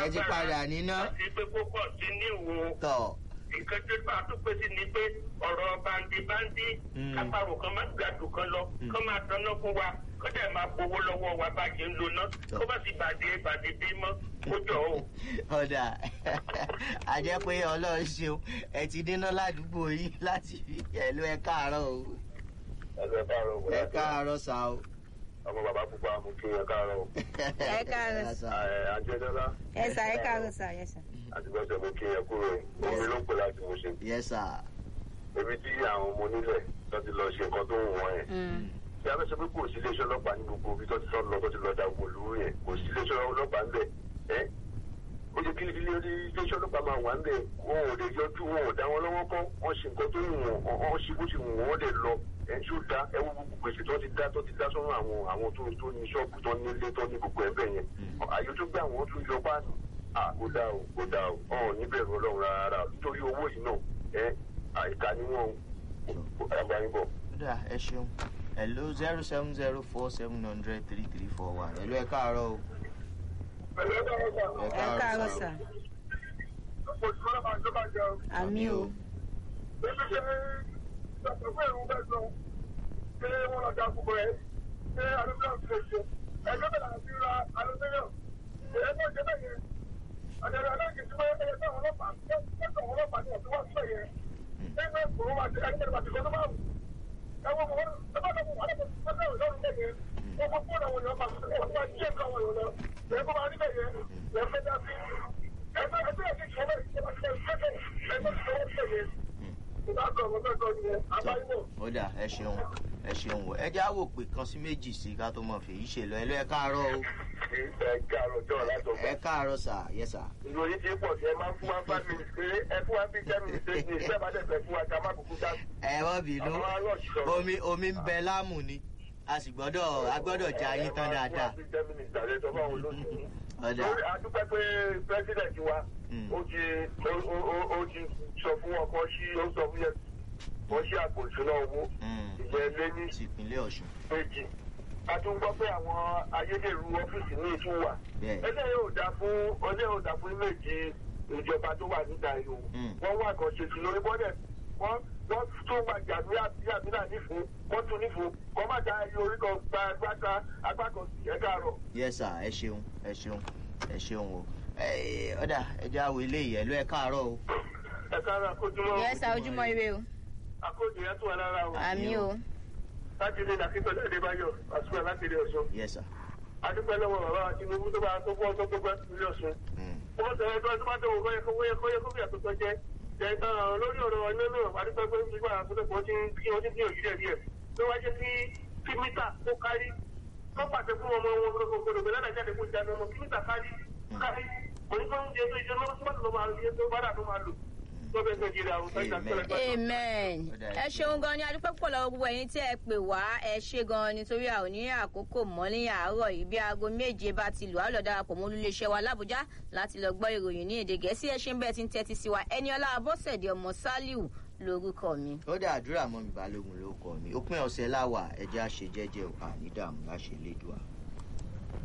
ẹ ti padà níná. àti pé kó pọ̀ sí ní ìwò tọ̀ nǹkan tó bá tó pèsè ni pé ọ̀rọ̀ bandi-bandi Mm. kápárò kan má gbàdùn kan lọ kó máa dáná fún wa kó dẹ̀ máa gbowó lọ́wọ́ wa bá ṣe ń lo ná kó bá sì bàdé bàdé bí mọ́ kó jọ o. ọ̀dà a jẹ́ pé ọlọ́run ṣeun ẹ ti níná ládùúgbò yín láti fi ẹ̀lú ẹ káàárọ̀ o ẹgbẹ́ káàárọ̀ wò ẹ káàárọ̀ sá o. ọmọ bàbá pupa mú kí ẹ káàárọ̀ o. Ẹ káàárọ̀ sá. àjẹjọ́lá ẹ sà ẹ káàárọ̀ sà yẹ sà. àtìgbọ́sẹ̀ mú kí ẹ kúrò omi ló ń pè láti mo ṣe. yes sir. ebi tí àwọn ọmọ onílẹ̀ tó ti lọ ṣe nǹkan tó ń wọ̀n yẹn. bí a bẹ sọ pé kò sí iléeṣẹ́ ọlọ́pàá ní gbogbo ibi tó ti lọ tó ti lọ da wòlú yẹn kò sí iléeṣẹ́ ọlọ́pàá ńbẹ̀ ẹ́ ó ṣe kí ilé iléeṣẹ́ ọlọ́pàá máa wà ńbẹ̀ wọn ò lè yọjú wọn ò dá wọn lọ́wọ́ kọ́ wọ́n ṣe nǹkan tó ń wọ̀n wọ́n ṣe bó ṣe wù wọ́n lè lọ ẹ̀ ń ṣó dá ẹ wo gbogbo gbèsè tó ti dá tó ti dá sọ́run àwọn àwọn tó tó ní ṣọ́ọ̀bù tó nílé tó ní gbogbo ẹ̀bẹ̀ yẹn àyè tó gbé àwọn tó yọ páànù à kó dá o kó dá o ọ̀hún níbẹ̀rù ọlọ́run rárá nítorí owó yìí náà ẹ àìka ni wọ́n àgbà yín bọ̀. ọ̀dà ẹ ṣeun hello zero seven zero four seven hundred three three four one hello ẹ káàárọ̀ o. ẹ káàárọ̀ sà. àmì o. ọ̀dà ẹ ṣeun ẹ ṣeun o ẹ já wò pé kan sí méjì sí ká tó mọ̀ fèyí ṣe lọ hello ẹ káàárọ̀ o. ẹ káàárọ̀ jọ̀ọ́ látọ̀ ẹ káàárọ̀ sà yes sir. ìròyìn ti pọ̀ sí ẹ máa ń fún wa five minutes péré ẹ fún wa bíi ten minutes ní ìfẹ́ bá dẹ̀ fẹ́ fún wa ká má kúkú dá sí. ẹ wọ́n bínú Àwọn arọ́ọ̀ṣì sọ̀rọ̀. omi omi ń bẹ láàmù ni a sì gbọ́dọ̀ a gbọ́dọ̀ já yín tán dáadáa. ọ̀dà Lórí adúpẹ́ pé president wa Mm. ó ti ó- ó- ó- ó ti sọ fún wọn kan sí ó sọ fún yẹn wọ́n ṣe àpò ìṣúná owó Mm. ìyẹn lé ní ti ìpínlẹ̀ ọ̀ṣun méjì. A tún gbọ́ pé àwọn ayédèrú ọ́fíìsì ní ìtún wà. bẹ́ẹ̀ Ẹlẹ́ yóò dá fún ọlẹ́ yóò dá fún méjì ìjọba tó wà níta yìí o. Mm. Wọ́n wá kan ṣe sí lórí bọ́dẹ̀. Wọ́n wọ́n tún máa jà ní àbílà nífun. Wọ́n tún nífun. Wọ́n má da ẹyọ orí kan gba agbáta agbá kan sí ẹ̀ka àrọ̀. yes sir ẹ ṣeun ẹ ṣeun ẹ ṣeun o Ẹ, ọ̀dà ẹ já wo ilé yìí hello ẹ káàárọ̀ o. Ẹ̀ka àrọ̀ àkójúmọ́. yẹ sà ojúmọ́ ire o. Àkójọ yẹn tún wà lára o. àmì o. Láti ilé Nàkítọ́ Adébáyọ̀, àsùnwọ̀n láti ilé Ọ̀ṣun. yes sir. Adúpẹ́ lọ́wọ́ bàbá Tinubu tó bá tó fún ọ tó gbogbo ilé Ọ̀ṣun. Mm. wọ́n sọ ẹgbẹ́ tó bá tó wọ́n yẹ kó wọ́n yẹ kó yẹ kó yẹ tó tọ́ jẹ́ ẹ̀ka lórí ọ̀rọ̀ iná náà adúpẹ́ pé nígbà àkókò wọ́n ti ń kí wọ́n ti ń gbìyànjú díẹ̀ díẹ̀ tó wá jẹ́ kí kí mítà kó kárí tó pàṣẹ fún ọmọ wọn kó kó lògbé lánàá jáde kó jáde ọmọ kí mítà kárí kárí onígbà oúnjẹ tó ìjọba tó bá tó máa lò tó bá dà tó máa lò tó bẹ́ẹ̀ nàìjíríà àwọn sáyà tẹ́lẹ̀ amen ẹ ṣeun gan ni adúpẹ́ pọ̀ lọ́wọ́ gbogbo ẹ̀yin tí ẹ pè wá ẹ ṣe gan nítorí a ò ní àkókò mọ́ ní àárọ̀ yìí bí aago méje bá ti lù á lọ darapọ̀ mọ́ olúléeṣẹ́ wa lábújá láti lọ gbọ́ ìròyìn ní èdè gẹ̀ẹ́sì ẹ ṣe ń bẹ́ẹ̀ tí ń tẹ́tí sí wa ẹni ọlá abọ́sẹ̀dé ọmọ sálíù lórúkọ mi. ó dá àdúrà mọ́ mi balógun ló kọ́ mi òpin ọ̀sẹ̀ láwà ẹ̀jẹ̀ àṣejẹ́jẹ́ ò àní dààmú láṣẹ lédùá.